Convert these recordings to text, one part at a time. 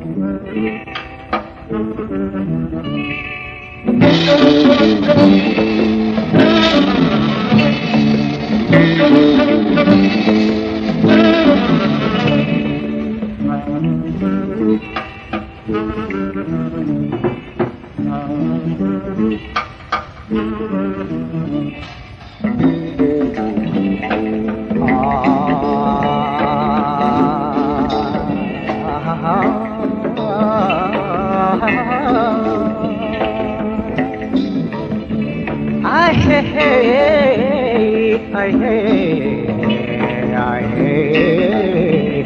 I hey, I hey, I hey.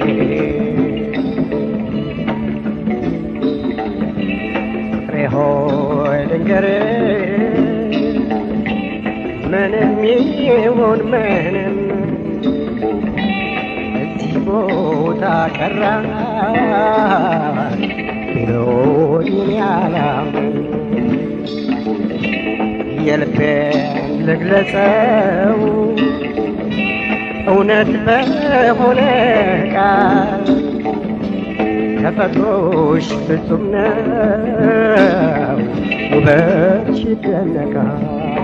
ፍቅሬ ሆይ ልንገርህ ምንም ይሁን ምንም እዚህ ቦታ ቀረ ቢሎኝ ያላምን የልቤን ልግለጸው እውነት በሆነ ቃል ተፈጥሮሽ ፍጹም ነው ውበትሽ ይደነቃል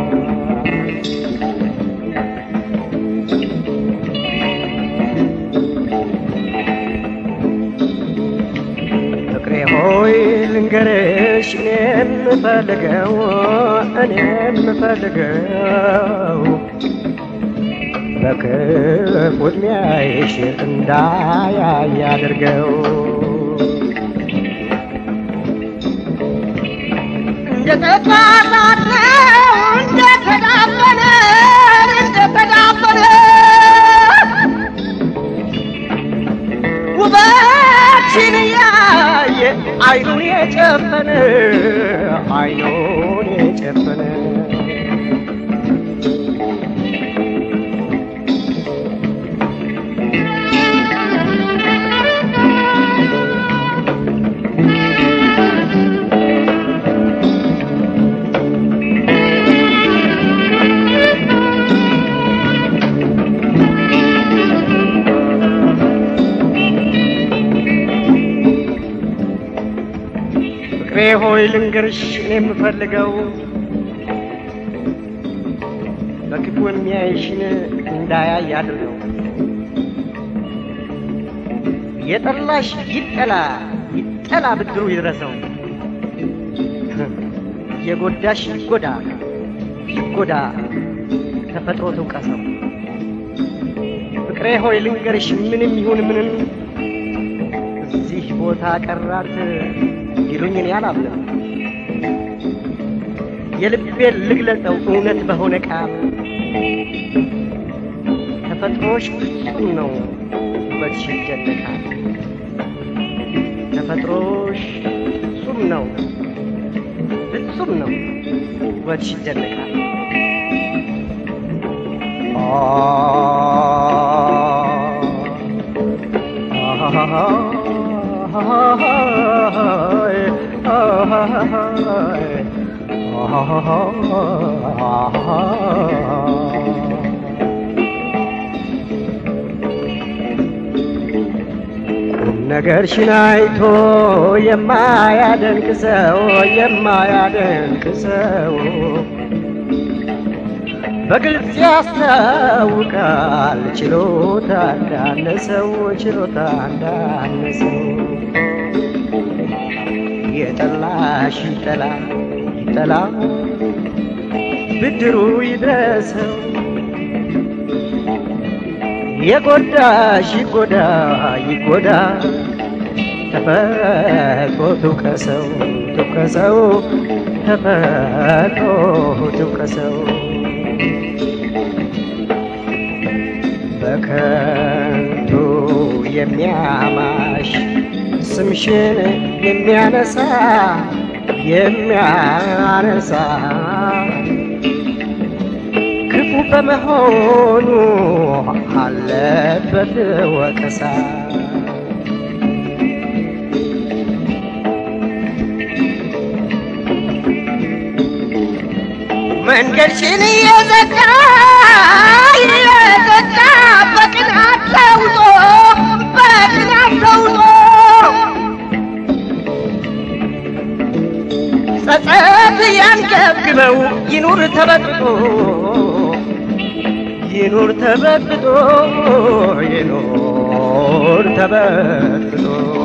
ፍቅሬ ሆይ ልንገርሽ እኔ የምፈልገው እኔ የምፈልገው በክፉ ዕድሜሽ እንዳያይ አድርገው እንደተጣጣለው እንደተዳፈነ እንደተዳፈነ ውበትሽን ያየ አይኑን የጨፈነ አይኑን የጨፈነ ፍቅሬ ሆይ ልንገርሽ እኔ የምፈልገው በክፉ የሚያይሽን እንዳያይ አድርገው። የጠላሽ ይጠላ ይጠላ ብድሩ ይድረሰው። የጎዳሽ ይጎዳ ይጎዳ ተፈጥሮ ትውቀሰው። ፍቅሬ ሆይ ልንገርሽ ምንም ይሁን ምንም እዚህ ቦታ ቀራት ይሉኝ እኔ አላምንም። የልቤን ልግለጸው እውነት በሆነ ቃል ተፈጥሮሽ ፍጹም ነው ውበትሽ ይደነቃል። ተፈጥሮሽ ፍጹም ነው ፍጹም ነው ውበትሽ ይደነቃል። ነገርሽን አይቶ የማያደንቅ ሰው የማያደንቅ ሰው በግልጽ ያስታውቃል ችሎታ እንዳነሰው ችሎታ እንዳነሰው የጠላሽ ይጠላ ይጠላ ብድሩ ይድረሰው የጎዳሽ ይጎዳ ይጎዳ ተፈጥሮ ትውቀሰው ትውቀሰው ተፈጥሮ ትውቀሰው በከንቱ የሚያማሽ ስምሽን የሚያነሳ የሚያነሳ ክፉ በመሆኑ አለበት ወቀሳ። መንገድሽን እየዘጋ እየዘጋ በቅናት ተውጦ በቅናት ተውጦ ያንገብግበው ይኑር ተበጥቶ ይኑር ተበጥቶ ይኑር ተበጥቶ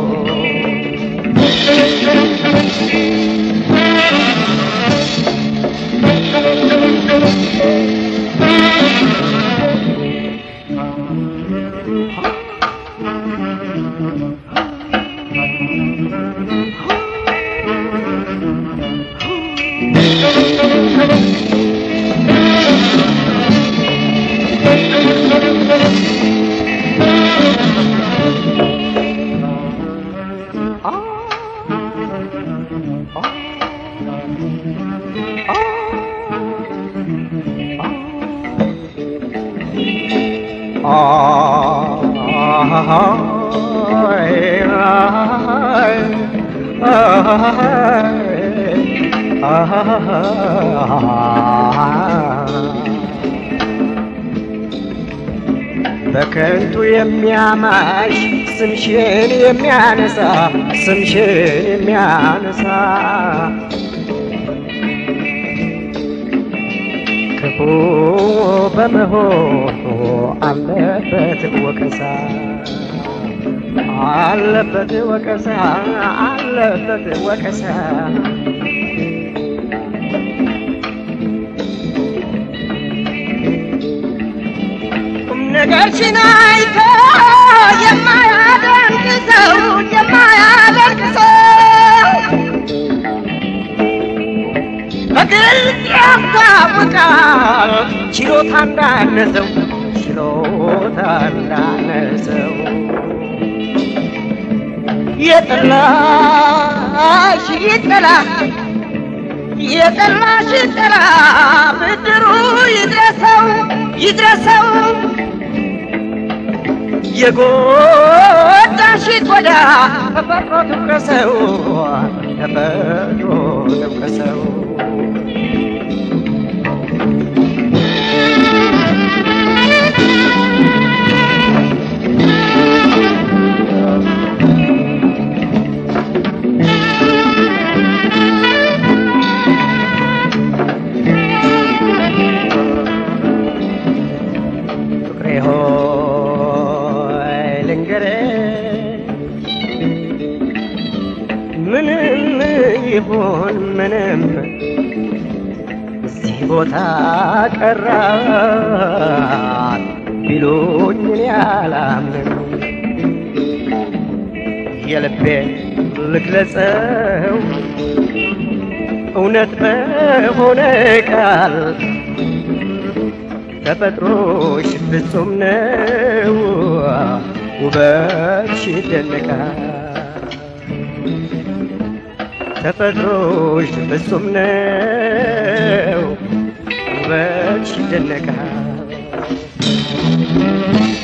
በከንቱ የሚያማሽ ስምሽን የሚያነሳ ስምሽን የሚያነሳ ክፉ በመሆኑ አለበት ወቀሳ አለበት ወቀሳ አለበት ወቀሳ ቁም ነገርሽን አይቶ የማያደንቅ ሰው የማያደንቅ ሰው በግልጽ ያስታውቃል ችሎታ እንዳነሰው ችሎታ እንዳነሰው የጠላሽ ይጠላ የጠላሽ ይጠላ ብድሩ ይድረሰው ይድረሰው የጎዳሽ ይጎዳ ተፈጥሮ ትውቀሰው ተፈጥሮ ትውቀሰው ፍቅሬ ሆይ ልንገርህ ምንም ይሁን ምንም እዚህ ቦታ ቀራት ቢሉኝ እኔ አላምንም። የልቤን ልግለጸው እውነት በሆነ ቃል ተፈጥሮሽ ፍጹም ነው፣ ውበትሽ ይደነቃል። ተፈጥሮሽ ፍጹም ነው፣ ውበትሽ ይደነቃል።